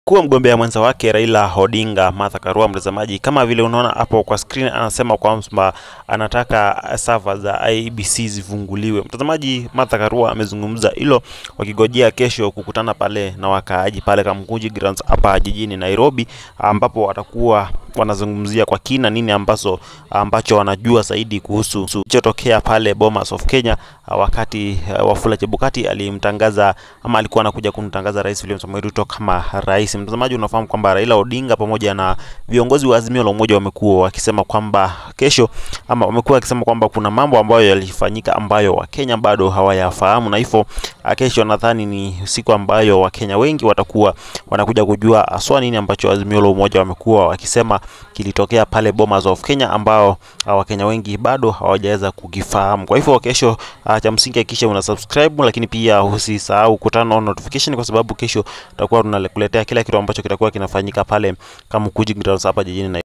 kuwa mgombea mwenza wake Raila Odinga Martha Karua, mtazamaji, kama vile unaona hapo kwa screen, anasema kwamba anataka server za IEBC zifunguliwe. Mtazamaji, Martha Karua amezungumza hilo wakigojea kesho kukutana pale na wakaaji pale Kamukunji Grounds hapa jijini Nairobi, ambapo watakuwa wanazungumzia kwa kina nini ambacho ambacho wanajua zaidi kuhusu kilichotokea pale Bomas of Kenya wakati uh, Wafula Chebukati alimtangaza ama alikuwa anakuja kumtangaza Rais William Samoei Ruto kama rais. Mtazamaji, unafahamu kwamba Raila Odinga pamoja na viongozi wa Azimio la Umoja wamekuwa wakisema kwamba kesho ama wamekuwa wakisema kwamba kuna mambo ambayo yalifanyika ambayo Wakenya bado hawayafahamu, na hivyo kesho nadhani ni siku ambayo Wakenya wengi watakuwa wanakuja kujua haswa nini ambacho Azimio la Umoja wamekuwa wakisema kilitokea pale Bomas of Kenya ambao Wakenya wengi bado hawajaweza kukifahamu. Kwa hivyo kesho, uh, cha msingi hakikisha una subscribe, lakini pia usisahau kutana on notification, kwa sababu kesho tutakuwa tunakuletea kila kitu ambacho kitakuwa kinafanyika pale Kamukunji Grounds hapa jijini Nairobi.